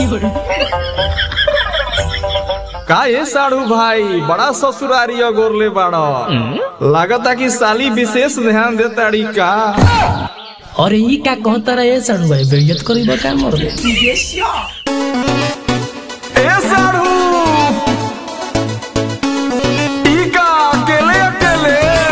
का ये साड़ू भाई बड़ा ससुरारी गोरले बाड़ा लागता कि साली विशेष ध्यान देताड़ी का अरे ई का कहता रहे साड़ू भाई बेइज्जत करीब का मर दे ए साड़ू ई का अकेले अकेले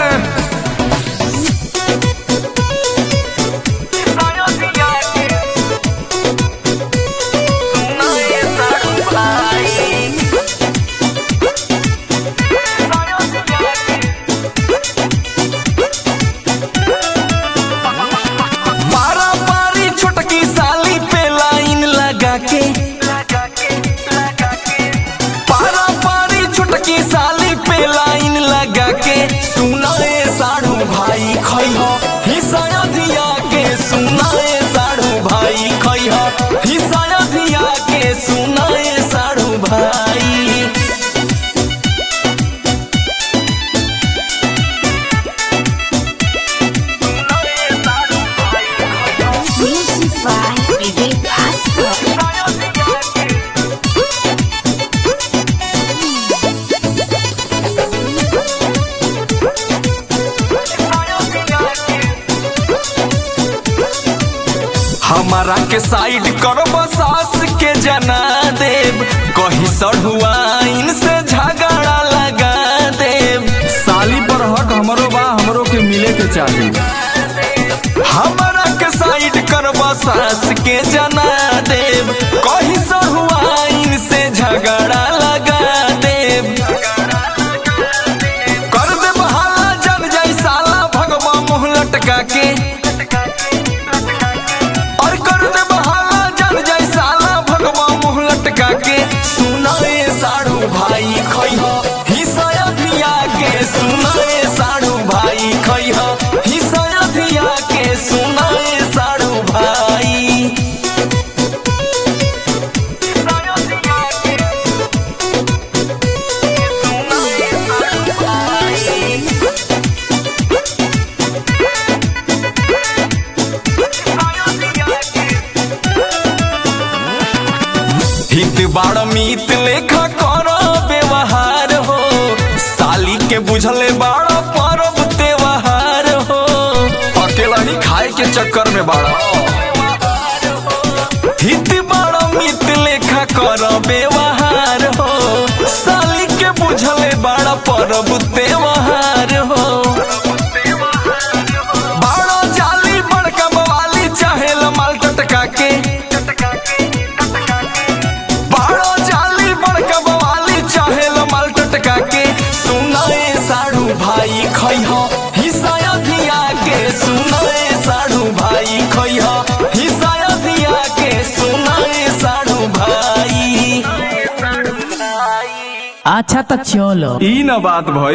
पारा पारी छोटकी साली पे लाइन लगा के पारा पारी छोटकी साली पे लाइन लगा के सुनाए साड़ू भाई खैह हिसाया दिया के सुनाए साड़ू भाई खैह हिसाया दिया के सुनाए साड़ू भाई Music by Vivek Bhaskar. हमारा के साइड करब सास के जना देव कहीं सढ़ुआइन से झगड़ा लगा देव साली पर हक हमरो बा हमरो के मिले के चाहिए हमारा के साइड करब सास के जना देव कहीं सढ़ुआइन से झगड़ा लगा देव कर देव हाला जन जाई साला भगवा मुँह लटका के और कर दे बहाला जन जाई साला भगवा मुंह लटका के सुनाए साड़ू भाई खैह हिसाया धिया के सुनाए साड़ू भाई खैह हिसाया धिया के सुनाए साड़ू भाई हित बाड़ मीत लेखा कर व्यवहार हो साली के बुझले बाड़ परब त्योहार हो अकेला ही खाए के चक्कर में बाड़ा हित बाड़ मीत लेखा कर व्यवहार हो साली के बुझले बाड़ परब त्योहार हो बाड़ा जाली बड़का बवाली चाहे माल टटका के बाड़ा जाली बड़का बवाली चाहे माल टटका के सुनाए साड़ू भाई खैह हिसाया धिया के सुनाए साड़ू भाई खैह हिसाया धिया के सुनाए साड़ू भाई अच्छा तो चलो ई न बात भई